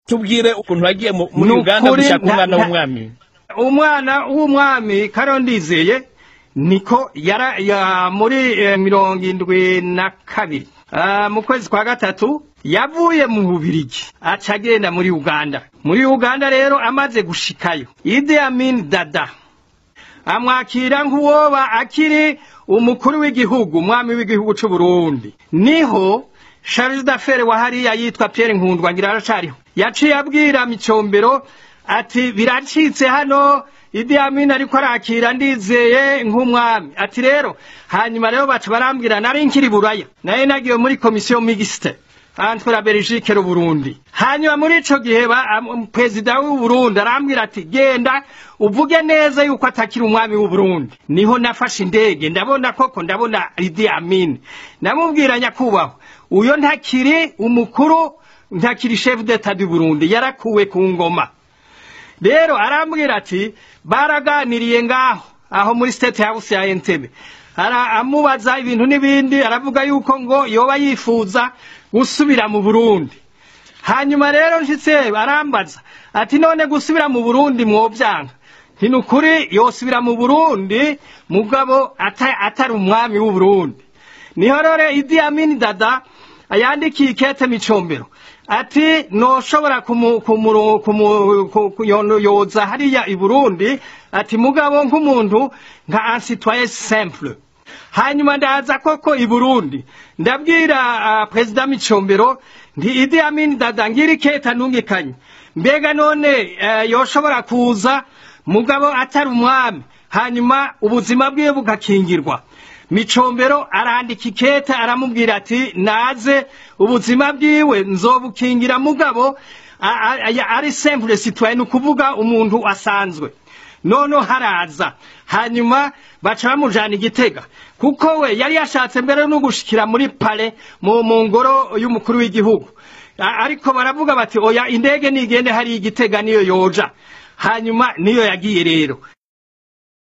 tubwire ukuntu wagiye mu- muri Ni uganda ukuri gushaka nta- umwana nta- w'umwami umwana w'umwami karondizeye niko yara ya muri eh, mirongo indwi na kabiri Ah, mu kwezi kwa gatatu yavuye mu bubirigi aca agenda muri uganda muri uganda rero amaze gushikayo idi amin dada amwakira nk'uwoba akiri umukuru w'igihugu umwami w'igihugu c'u Burundi niho Charles d'Affaires wa hariya yitwa Pierre Nkundwa ngira aracariho yaciye abwira micombero ati biracitse hano Idi Amin ariko arakira ndizeye nk'umwami ati rero hanyuma rero baca barambwira nari nkiri buraya naye nagiye muri komisiyo mixte entre la Belgique n'u Burundi hanyuma muri ico gihe ba- am- perezida w'u Burundi arambwira ati genda uvuge neza yuko atakiri umwami w'u Burundi niho nafashe indege ndabona koko ndabona Idi Amin namubwira nyakubahwa uyo ntakiri umukuru ntakiri chef d'etat du Burundi yarakuwe ku ngoma rero arambwira ati baraganiriye ngaho aho muri state house ya Entebbe ara amubaza ibintu n'ibindi aravuga yuko ngo yoba yifuza gusubira mu Burundi hanyuma rero nshitse arambaza ati none gusubira mu Burundi mwovyanga nti nukuri yosubira mu Burundi mugabo ata- atari umwami w'u Burundi niho rero Idi Amin Dada yandikiye ikete micombero ati noshobora kumu- kumuro- kumu- ku- kuyoza hariya i Burundi ati mugabo nk'umuntu nka ansitwaye simple hanyuma ndaza koko i Burundi ndabwira uh, perezida micombero nti Idi Amin Dada ngira ikete nungikanye mbega none uh, yoshobora kuza mugabo atari umwami hanyuma ubuzima bwiwe bugakingirwa micombero arandika ikete aramubwira ati naze ubuzima bwiwe nzobukingira mugabo a- a- a- ari simple citoyen ni ukuvuga umuntu asanzwe noneho haraza hanyuma baca bamujana igitega kuko we yari yashatse mbere no gushikira muri pale mu mu ngoro y'umukuru w'igihugu A- ariko baravuga bati oya indege nigende hari igitega niyo yoja hanyuma niyo yagiye rero